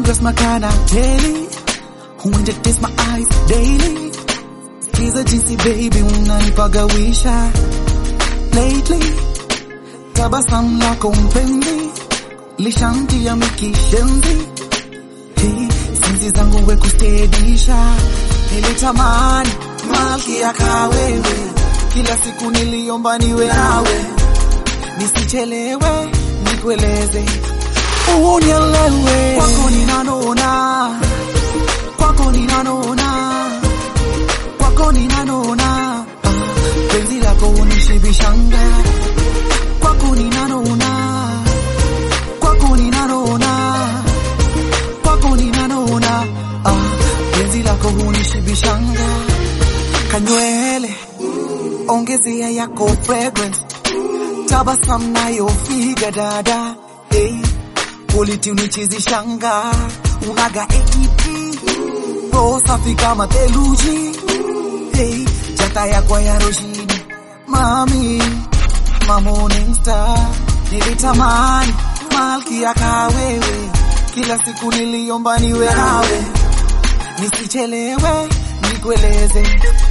undress my kind daily when you taste my eyes daily Sikiza jinsi baby unanipagawisha lately tabasamu lako mpenzi lishantia mikishenzi Hey, sinzi zangu we kustedisha nilitamani malkia kawewe kila siku niliomba niwe nawe nisichelewe nikueleze unielewe kwako ninanona kwako ninanona kwako ninanona ah, penzi lako unishibishanga kwako ninanona kwako ninanona kwako ninanona ah, penzi lako hunishibishanga kanywele ongezea yako fragrance tabasam nayo figa dada hey, quality unichizishanga unaga ATP roho safi kama theluji hey, jata yako ya roshini mami ma morning star nilitamani malkia kawewe kila siku niliomba niwe nawe nisichelewe nikueleze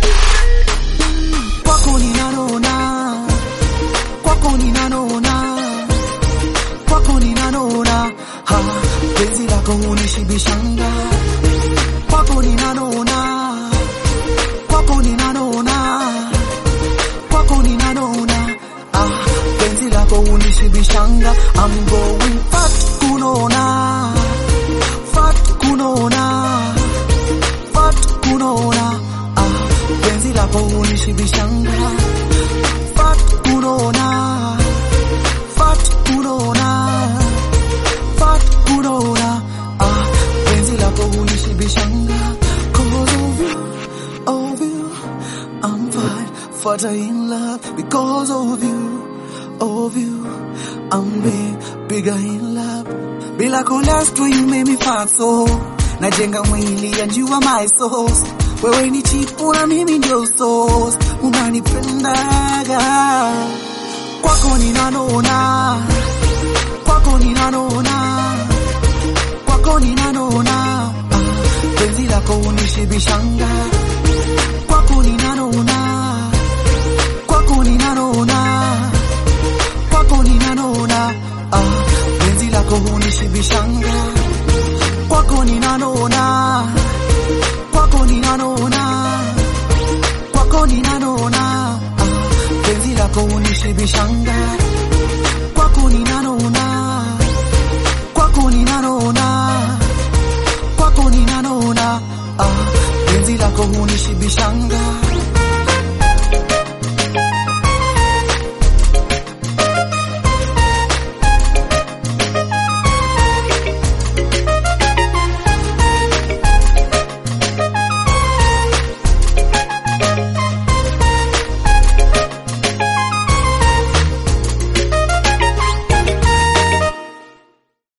kwako ninanona kwako ninanona kwako ninanona ha penzi lako hunishibishanga kwako ninanona kwako ninanona kwako ninanona ah penzi lako hunishibishanga I'm going fat kunona fat kunona fat kunona ah penzi lako hunishibishanga fat kunona fat kunona fat kunona ah penzi lako hunishibishanga cause of you of you I'm fine fatter in love because of you of you I'm big bigger in love bila cholesterol you make me fat so najenga mwili and you are my source wewe ni chipu na mimi ndio source unanipendaga kwako ninanona kwako ninanona kwako ninanona ah, penzi lako unishibishanga kwako ninanona kwako ninanona kwako ninanona ah, penzi lako hunishibishanga kwako ninanona kwako ninanona kwako ninanona ah, penzi lako hunishibishanga kwako ninanona kwako ninanona kwako ninanona ah, penzi lako hunishibishanga